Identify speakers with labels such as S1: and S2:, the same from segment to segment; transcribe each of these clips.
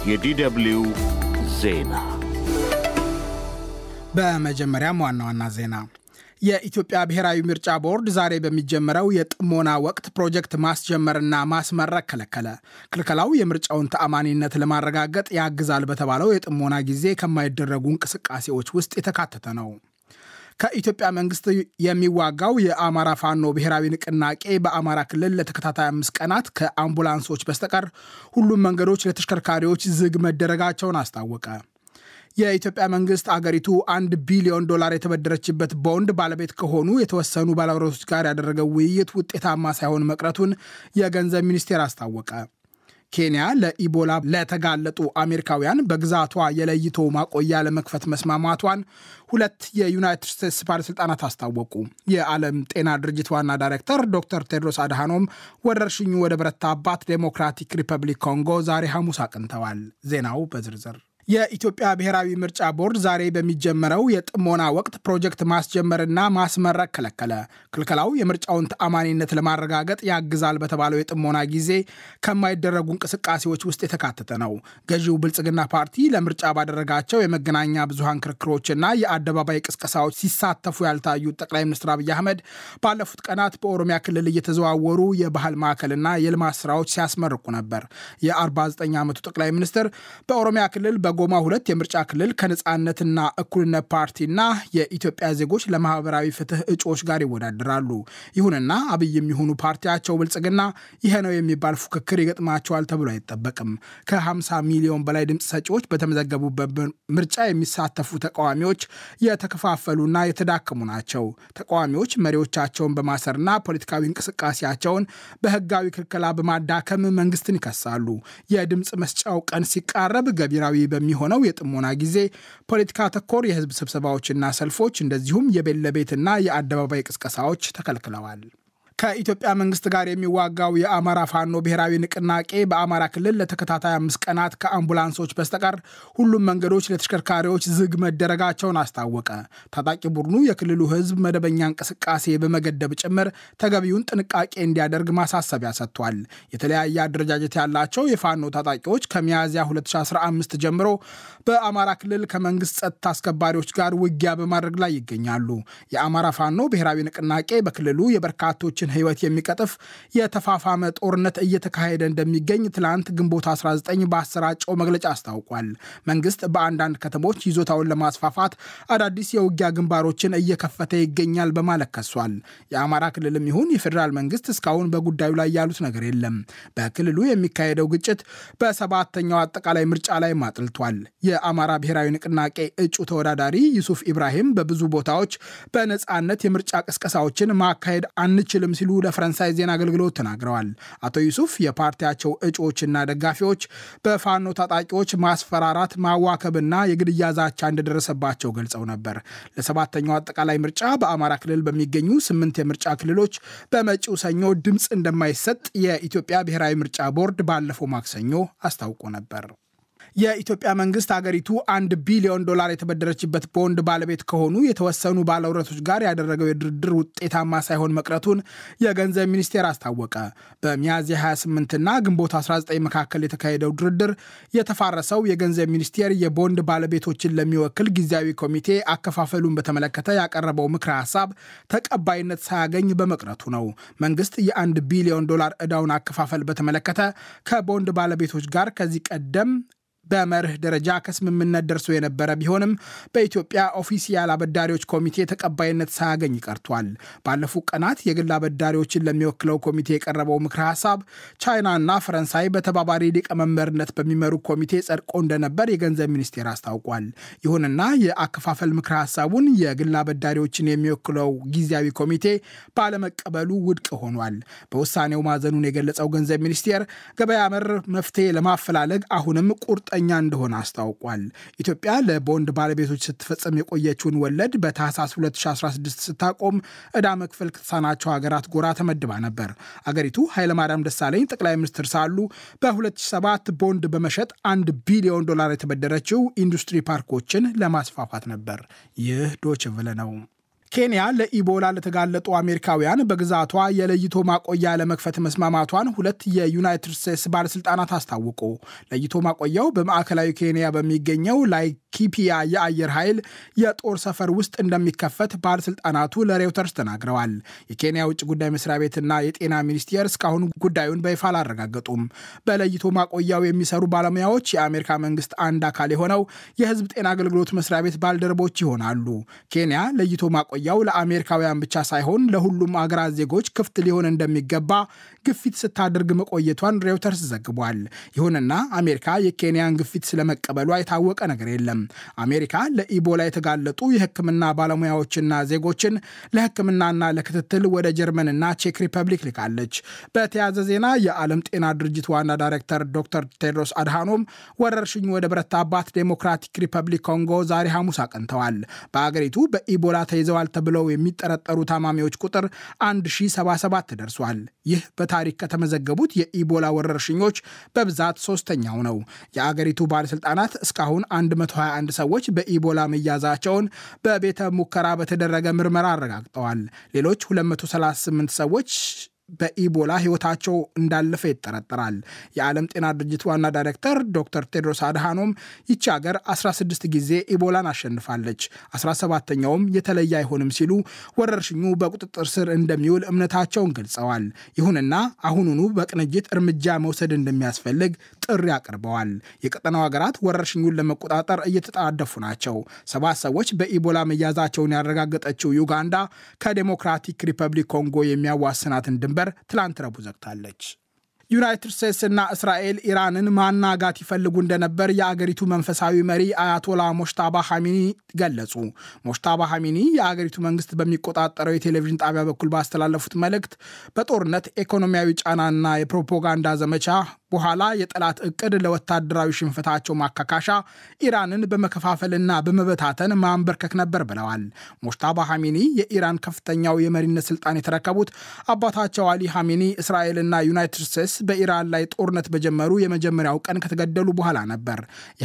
S1: የዲደብልዩ ዜና
S2: በመጀመሪያም ዋና ዋና ዜና የኢትዮጵያ ብሔራዊ ምርጫ ቦርድ ዛሬ በሚጀመረው የጥሞና ወቅት ፕሮጀክት ማስጀመርና ማስመረቅ ከለከለ። ክልከላው የምርጫውን ተአማኒነት ለማረጋገጥ ያግዛል በተባለው የጥሞና ጊዜ ከማይደረጉ እንቅስቃሴዎች ውስጥ የተካተተ ነው። ከኢትዮጵያ መንግስት የሚዋጋው የአማራ ፋኖ ብሔራዊ ንቅናቄ በአማራ ክልል ለተከታታይ አምስት ቀናት ከአምቡላንሶች በስተቀር ሁሉም መንገዶች ለተሽከርካሪዎች ዝግ መደረጋቸውን አስታወቀ። የኢትዮጵያ መንግስት አገሪቱ አንድ ቢሊዮን ዶላር የተበደረችበት ቦንድ ባለቤት ከሆኑ የተወሰኑ ባለብረቶች ጋር ያደረገው ውይይት ውጤታማ ሳይሆን መቅረቱን የገንዘብ ሚኒስቴር አስታወቀ። ኬንያ ለኢቦላ ለተጋለጡ አሜሪካውያን በግዛቷ የለይቶ ማቆያ ለመክፈት መስማማቷን ሁለት የዩናይትድ ስቴትስ ባለሥልጣናት አስታወቁ። የዓለም ጤና ድርጅት ዋና ዳይሬክተር ዶክተር ቴድሮስ አድሃኖም ወረርሽኙ ወደ በረታባት ዴሞክራቲክ ሪፐብሊክ ኮንጎ ዛሬ ሐሙስ አቅንተዋል። ዜናው በዝርዝር የኢትዮጵያ ብሔራዊ ምርጫ ቦርድ ዛሬ በሚጀመረው የጥሞና ወቅት ፕሮጀክት ማስጀመርና ማስመረቅ ከለከለ። ክልከላው የምርጫውን ተአማኒነት ለማረጋገጥ ያግዛል በተባለው የጥሞና ጊዜ ከማይደረጉ እንቅስቃሴዎች ውስጥ የተካተተ ነው። ገዢው ብልጽግና ፓርቲ ለምርጫ ባደረጋቸው የመገናኛ ብዙሃን ክርክሮችና የአደባባይ ቅስቀሳዎች ሲሳተፉ ያልታዩት ጠቅላይ ሚኒስትር አብይ አህመድ ባለፉት ቀናት በኦሮሚያ ክልል እየተዘዋወሩ የባህል ማዕከልና የልማት ስራዎች ሲያስመርቁ ነበር። የ49 ዓመቱ ጠቅላይ ሚኒስትር በኦሮሚያ ክልል በጎማ ሁለት የምርጫ ክልል ከነፃነትና እኩልነት ፓርቲና የኢትዮጵያ ዜጎች ለማህበራዊ ፍትህ እጩዎች ጋር ይወዳደራሉ። ይሁንና አብይ የሚሆኑ ፓርቲያቸው ብልጽግና ይሄ ነው የሚባል ፉክክር ይገጥማቸዋል ተብሎ አይጠበቅም። ከ50 ሚሊዮን በላይ ድምፅ ሰጪዎች በተመዘገቡበት ምርጫ የሚሳተፉ ተቃዋሚዎች የተከፋፈሉና የተዳከሙ ናቸው። ተቃዋሚዎች መሪዎቻቸውን በማሰርና ፖለቲካዊ እንቅስቃሴያቸውን በህጋዊ ክልከላ በማዳከም መንግስትን ይከሳሉ። የድምፅ መስጫው ቀን ሲቃረብ ገቢራዊ በሚሆነው የጥሞና ጊዜ ፖለቲካ ተኮር የህዝብ ስብሰባዎችና ሰልፎች እንደዚሁም የቤት ለቤትና የአደባባይ ቅስቀሳዎች ተከልክለዋል። ከኢትዮጵያ መንግስት ጋር የሚዋጋው የአማራ ፋኖ ብሔራዊ ንቅናቄ በአማራ ክልል ለተከታታይ አምስት ቀናት ከአምቡላንሶች በስተቀር ሁሉም መንገዶች ለተሽከርካሪዎች ዝግ መደረጋቸውን አስታወቀ። ታጣቂ ቡድኑ የክልሉ ህዝብ መደበኛ እንቅስቃሴ በመገደብ ጭምር ተገቢውን ጥንቃቄ እንዲያደርግ ማሳሰቢያ ሰጥቷል። የተለያየ አደረጃጀት ያላቸው የፋኖ ታጣቂዎች ከሚያዝያ 2015 ጀምሮ በአማራ ክልል ከመንግስት ጸጥታ አስከባሪዎች ጋር ውጊያ በማድረግ ላይ ይገኛሉ። የአማራ ፋኖ ብሔራዊ ንቅናቄ በክልሉ የበርካቶችን ህይወት የሚቀጥፍ የተፋፋመ ጦርነት እየተካሄደ እንደሚገኝ ትላንት ግንቦት 19 በአሰራጨው መግለጫ አስታውቋል። መንግስት በአንዳንድ ከተሞች ይዞታውን ለማስፋፋት አዳዲስ የውጊያ ግንባሮችን እየከፈተ ይገኛል በማለት ከሷል። የአማራ ክልልም ይሁን የፌዴራል መንግስት እስካሁን በጉዳዩ ላይ ያሉት ነገር የለም። በክልሉ የሚካሄደው ግጭት በሰባተኛው አጠቃላይ ምርጫ ላይ አጥልቷል። የአማራ ብሔራዊ ንቅናቄ እጩ ተወዳዳሪ ዩሱፍ ኢብራሂም በብዙ ቦታዎች በነፃነት የምርጫ ቅስቀሳዎችን ማካሄድ አንችልም ሲሉ ለፈረንሳይ ዜና አገልግሎት ተናግረዋል። አቶ ዩሱፍ የፓርቲያቸው እጩዎችና ደጋፊዎች በፋኖ ታጣቂዎች ማስፈራራት፣ ማዋከብና የግድያ ዛቻ እንደደረሰባቸው ገልጸው ነበር። ለሰባተኛው አጠቃላይ ምርጫ በአማራ ክልል በሚገኙ ስምንት የምርጫ ክልሎች በመጪው ሰኞ ድምፅ እንደማይሰጥ የኢትዮጵያ ብሔራዊ ምርጫ ቦርድ ባለፈው ማክሰኞ አስታውቆ ነበር። የኢትዮጵያ መንግስት አገሪቱ አንድ ቢሊዮን ዶላር የተበደረችበት ቦንድ ባለቤት ከሆኑ የተወሰኑ ባለውረቶች ጋር ያደረገው የድርድር ውጤታማ ሳይሆን መቅረቱን የገንዘብ ሚኒስቴር አስታወቀ። በሚያዝያ 28ና ግንቦት 19 መካከል የተካሄደው ድርድር የተፋረሰው የገንዘብ ሚኒስቴር የቦንድ ባለቤቶችን ለሚወክል ጊዜያዊ ኮሚቴ አከፋፈሉን በተመለከተ ያቀረበው ምክረ ሀሳብ ተቀባይነት ሳያገኝ በመቅረቱ ነው። መንግስት የአንድ ቢሊዮን ዶላር ዕዳውን አከፋፈል በተመለከተ ከቦንድ ባለቤቶች ጋር ከዚህ ቀደም በመርህ ደረጃ ከስምምነት ደርሶ የነበረ ቢሆንም በኢትዮጵያ ኦፊሲያል አበዳሪዎች ኮሚቴ ተቀባይነት ሳያገኝ ቀርቷል። ባለፉት ቀናት የግል አበዳሪዎችን ለሚወክለው ኮሚቴ የቀረበው ምክረ ሀሳብ ቻይናና ፈረንሳይ በተባባሪ ሊቀመንበርነት በሚመሩ ኮሚቴ ጸድቆ እንደነበር የገንዘብ ሚኒስቴር አስታውቋል። ይሁንና የአከፋፈል ምክረ ሀሳቡን የግል አበዳሪዎችን የሚወክለው ጊዜያዊ ኮሚቴ ባለመቀበሉ ውድቅ ሆኗል። በውሳኔው ማዘኑን የገለጸው ገንዘብ ሚኒስቴር ገበያ መር መፍትሄ ለማፈላለግ አሁንም ቁርጥ ኛ እንደሆነ አስታውቋል። ኢትዮጵያ ለቦንድ ባለቤቶች ስትፈጽም የቆየችውን ወለድ በታህሳስ 2016 ስታቆም ዕዳ መክፈል ከተሳናቸው ሀገራት ጎራ ተመድባ ነበር። አገሪቱ ኃይለማርያም ደሳለኝ ጠቅላይ ሚኒስትር ሳሉ በ2007 ቦንድ በመሸጥ አንድ ቢሊዮን ዶላር የተበደረችው ኢንዱስትሪ ፓርኮችን ለማስፋፋት ነበር። ይህ ዶች ቨለ ነው። ኬንያ ለኢቦላ ለተጋለጡ አሜሪካውያን በግዛቷ የለይቶ ማቆያ ለመክፈት መስማማቷን ሁለት የዩናይትድ ስቴትስ ባለስልጣናት አስታወቁ። ለይቶ ማቆያው በማዕከላዊ ኬንያ በሚገኘው ላይኪፒያ የአየር ኃይል የጦር ሰፈር ውስጥ እንደሚከፈት ባለስልጣናቱ ለሬውተርስ ተናግረዋል። የኬንያ ውጭ ጉዳይ መስሪያ ቤትና የጤና ሚኒስቴር እስካሁን ጉዳዩን በይፋ አላረጋገጡም። በለይቶ ማቆያው የሚሰሩ ባለሙያዎች የአሜሪካ መንግስት አንድ አካል የሆነው የህዝብ ጤና አገልግሎት መስሪያ ቤት ባልደረቦች ይሆናሉ። ኬንያ ለይቶ ማቆያው ለአሜሪካውያን ብቻ ሳይሆን ለሁሉም አገራት ዜጎች ክፍት ሊሆን እንደሚገባ ግፊት ስታደርግ መቆየቷን ሬውተርስ ዘግቧል። ይሁንና አሜሪካ የኬንያን ግፊት ስለመቀበሏ የታወቀ ነገር የለም። አሜሪካ ለኢቦላ የተጋለጡ የሕክምና ባለሙያዎችና ዜጎችን ለሕክምናና ለክትትል ወደ ጀርመንና ቼክ ሪፐብሊክ ልካለች። በተያያዘ ዜና የዓለም ጤና ድርጅት ዋና ዳይሬክተር ዶክተር ቴድሮስ አድሃኖም ወረርሽኙ ወደ በረታባት ዴሞክራቲክ ሪፐብሊክ ኮንጎ ዛሬ ሐሙስ አቅንተዋል። በአገሪቱ በኢቦላ ተይዘዋል ተብለው የሚጠረጠሩ ታማሚዎች ቁጥር 1077 ደርሷል። ይህ በታሪክ ከተመዘገቡት የኢቦላ ወረርሽኞች በብዛት ሶስተኛው ነው። የአገሪቱ ባለሥልጣናት እስካሁን 121 ሰዎች በኢቦላ መያዛቸውን በቤተ ሙከራ በተደረገ ምርመራ አረጋግጠዋል። ሌሎች 238 ሰዎች በኢቦላ ሕይወታቸው እንዳለፈ ይጠረጠራል። የዓለም ጤና ድርጅት ዋና ዳይሬክተር ዶክተር ቴድሮስ አድሃኖም ይቺ ሀገር 16 ጊዜ ኢቦላን አሸንፋለች፣ 17ተኛውም የተለየ አይሆንም ሲሉ ወረርሽኙ በቁጥጥር ስር እንደሚውል እምነታቸውን ገልጸዋል። ይሁንና አሁኑኑ በቅንጅት እርምጃ መውሰድ እንደሚያስፈልግ ጥሪ አቅርበዋል። የቀጠናው ሀገራት ወረርሽኙን ለመቆጣጠር እየተጣደፉ ናቸው። ሰባት ሰዎች በኢቦላ መያዛቸውን ያረጋገጠችው ዩጋንዳ ከዴሞክራቲክ ሪፐብሊክ ኮንጎ የሚያዋስናትን ድንበር ትላንት ረቡዕ ዘግታለች። ዩናይትድ ስቴትስ እና እስራኤል ኢራንን ማናጋት ይፈልጉ እንደነበር የአገሪቱ መንፈሳዊ መሪ አያቶላ ሞሽታባ ሐሚኒ ገለጹ። ሞሽታባ ሐሚኒ የአገሪቱ መንግስት በሚቆጣጠረው የቴሌቪዥን ጣቢያ በኩል ባስተላለፉት መልእክት በጦርነት ኢኮኖሚያዊ ጫናና የፕሮፓጋንዳ ዘመቻ በኋላ የጠላት እቅድ ለወታደራዊ ሽንፈታቸው ማካካሻ ኢራንን በመከፋፈልና በመበታተን ማንበርከክ ነበር ብለዋል። ሞሽታባ ሐሚኒ የኢራን ከፍተኛው የመሪነት ስልጣን የተረከቡት አባታቸው አሊ ሐሚኒ እስራኤልና ዩናይትድ ስቴትስ በኢራን ላይ ጦርነት በጀመሩ የመጀመሪያው ቀን ከተገደሉ በኋላ ነበር።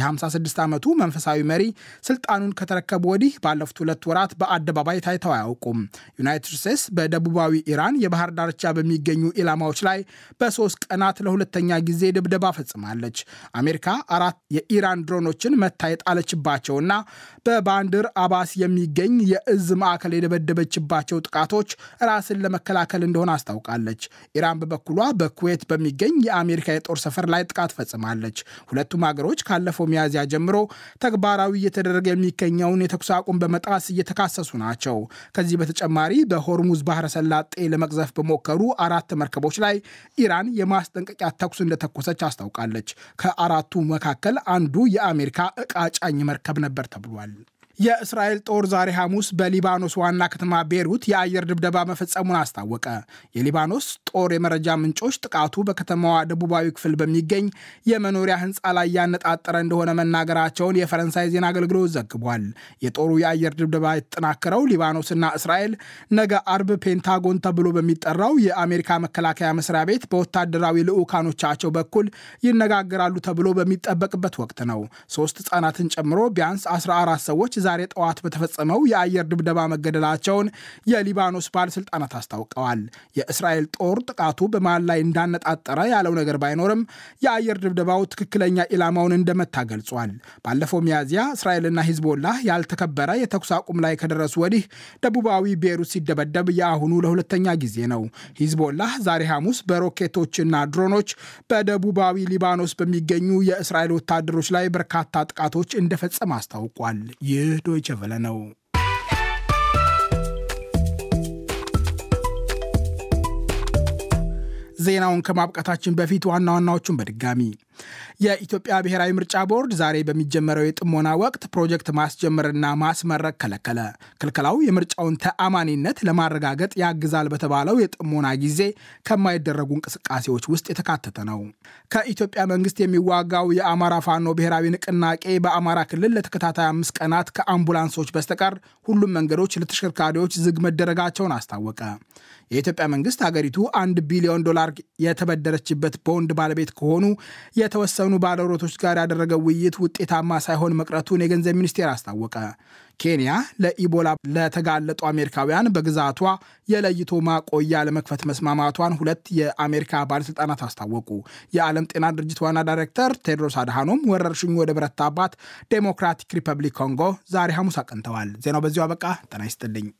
S2: የ56 ዓመቱ መንፈሳዊ መሪ ስልጣኑን ከተረከቡ ወዲህ ባለፉት ሁለት ወራት በአደባባይ ታይተው አያውቁም። ዩናይትድ ስቴትስ በደቡባዊ ኢራን የባህር ዳርቻ በሚገኙ ኢላማዎች ላይ በሶስት ቀናት ለሁለተኛ ጊዜ ድብደባ ፈጽማለች። አሜሪካ አራት የኢራን ድሮኖችን መታ የጣለችባቸውና በባንድር አባስ የሚገኝ የእዝ ማዕከል የደበደበችባቸው ጥቃቶች ራስን ለመከላከል እንደሆነ አስታውቃለች። ኢራን በበኩሏ በኩዌት በሚገኝ የአሜሪካ የጦር ሰፈር ላይ ጥቃት ፈጽማለች። ሁለቱም ሀገሮች ካለፈው ሚያዝያ ጀምሮ ተግባራዊ እየተደረገ የሚገኘውን የተኩስ አቁም በመጣስ እየተካሰሱ ናቸው። ከዚህ በተጨማሪ በሆርሙዝ ባህረ ሰላጤ ለመቅዘፍ በሞከሩ አራት መርከቦች ላይ ኢራን የማስጠንቀቂያ ተኩስ እንደተኮሰች አስታውቃለች። ከአራቱ መካከል አንዱ የአሜሪካ ዕቃ ጫኝ መርከብ ነበር ተብሏል። የእስራኤል ጦር ዛሬ ሐሙስ በሊባኖስ ዋና ከተማ ቤሩት የአየር ድብደባ መፈጸሙን አስታወቀ። የሊባኖስ ጦር የመረጃ ምንጮች ጥቃቱ በከተማዋ ደቡባዊ ክፍል በሚገኝ የመኖሪያ ሕንፃ ላይ ያነጣጠረ እንደሆነ መናገራቸውን የፈረንሳይ ዜና አገልግሎት ዘግቧል። የጦሩ የአየር ድብደባ የተጠናከረው ሊባኖስና እስራኤል ነገ አርብ ፔንታጎን ተብሎ በሚጠራው የአሜሪካ መከላከያ መስሪያ ቤት በወታደራዊ ልዑካኖቻቸው በኩል ይነጋገራሉ ተብሎ በሚጠበቅበት ወቅት ነው። ሶስት ሕፃናትን ጨምሮ ቢያንስ 14 ሰዎች ዛሬ ጠዋት በተፈጸመው የአየር ድብደባ መገደላቸውን የሊባኖስ ባለስልጣናት አስታውቀዋል። የእስራኤል ጦር ጥቃቱ በማን ላይ እንዳነጣጠረ ያለው ነገር ባይኖርም የአየር ድብደባው ትክክለኛ ኢላማውን እንደመታ ገልጿል። ባለፈው ሚያዝያ እስራኤልና ሂዝቦላህ ያልተከበረ የተኩስ አቁም ላይ ከደረሱ ወዲህ ደቡባዊ ቤሩት ሲደበደብ የአሁኑ ለሁለተኛ ጊዜ ነው። ሂዝቦላህ ዛሬ ሐሙስ በሮኬቶችና ድሮኖች በደቡባዊ ሊባኖስ በሚገኙ የእስራኤል ወታደሮች ላይ በርካታ ጥቃቶች እንደፈጸመ አስታውቋል። ይህ ዶይቸ ቨለ ነው። ዜናውን ከማብቃታችን በፊት ዋና ዋናዎቹን በድጋሚ የኢትዮጵያ ብሔራዊ ምርጫ ቦርድ ዛሬ በሚጀመረው የጥሞና ወቅት ፕሮጀክት ማስጀመርና ማስመረቅ ከለከለ። ክልከላው የምርጫውን ተአማኒነት ለማረጋገጥ ያግዛል በተባለው የጥሞና ጊዜ ከማይደረጉ እንቅስቃሴዎች ውስጥ የተካተተ ነው። ከኢትዮጵያ መንግስት የሚዋጋው የአማራ ፋኖ ብሔራዊ ንቅናቄ በአማራ ክልል ለተከታታይ አምስት ቀናት ከአምቡላንሶች በስተቀር ሁሉም መንገዶች ለተሽከርካሪዎች ዝግ መደረጋቸውን አስታወቀ። የኢትዮጵያ መንግስት ሀገሪቱ አንድ ቢሊዮን ዶላር የተበደረችበት ቦንድ ባለቤት ከሆኑ የተወሰኑ ባለሮቶች ጋር ያደረገው ውይይት ውጤታማ ሳይሆን መቅረቱን የገንዘብ ሚኒስቴር አስታወቀ። ኬንያ ለኢቦላ ለተጋለጡ አሜሪካውያን በግዛቷ የለይቶ ማቆያ ለመክፈት መስማማቷን ሁለት የአሜሪካ ባለሥልጣናት አስታወቁ። የዓለም ጤና ድርጅት ዋና ዳይሬክተር ቴድሮስ አድሃኖም ወረርሽኙ ወደ በረታባት ዴሞክራቲክ ሪፐብሊክ ኮንጎ ዛሬ ሐሙስ አቅንተዋል። ዜናው በዚሁ አበቃ። ጤና ይስጥልኝ።